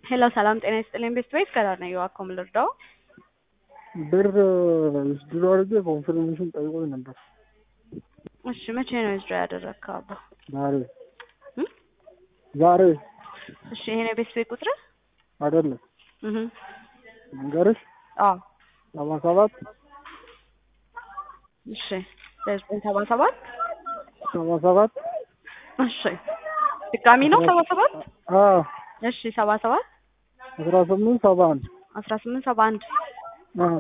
ሄሎ ሰላም ጤና ይስጥልኝ ቤስት ቤት ከዳር ነው የዋኮም ልርዳው ብር ድሮ አድርጌ ኮንፊርሜሽን ጠይቆኝ ነበር። እሺ መቼ ነው ዊዝድሮ ያደረግከው አባ ዛሬ እም? ዛሬ እሺ ይሄ ነው ቤስት ቤት ቁጥር አይደለም እህ መንገርሽ አዎ ሰባ ሰባት እሺ ዘጠኝ ሰባ ሰባት ሰባ ሰባት እሺ ድጋሚ ነው ሰባ ሰባት አዎ እሺ ሰባ ሰባት አስራ ስምንት ሰባ አንድ አስራ ስምንት ሰባ አንድ አዎ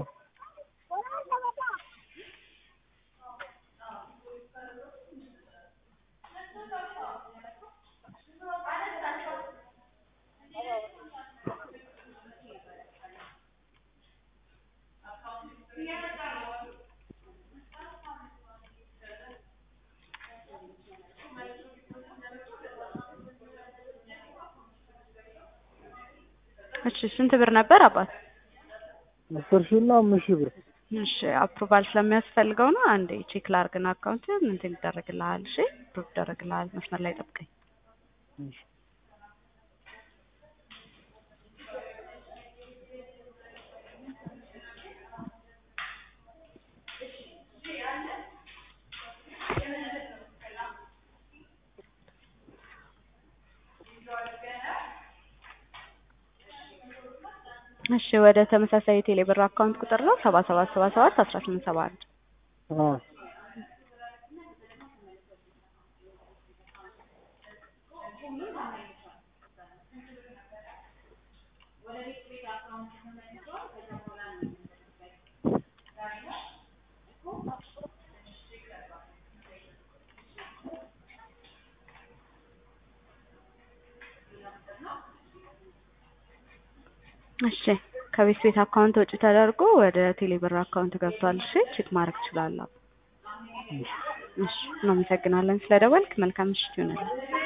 እሺ ስንት ብር ነበር አባት አስር ሺህ እና አምስት ሺህ ብር እሺ አፕሩቫል ስለሚያስፈልገው ነው አንዴ ቼክ ላርግና አካውንት እንትን ይደረግልሃል እሺ አፕሩቭ ይደረግልሃል መስመር ላይ ጠብቀኝ እሺ። እሺ ወደ ተመሳሳይ የቴሌ ብር አካውንት ቁጥር ነው ሰባ ሰባት ሰባ ሰባት አስራ ስምንት ሰባ አንድ አዎ እሺ ከቤት ቤት አካውንት ወጪ ተደርጎ ወደ ቴሌ ብር አካውንት ገብቷል እሺ ቼክ ማድረግ ትችላለህ እሺ። እሺ እናመሰግናለን ስለደወልክ መልካም ምሽት ይሆናል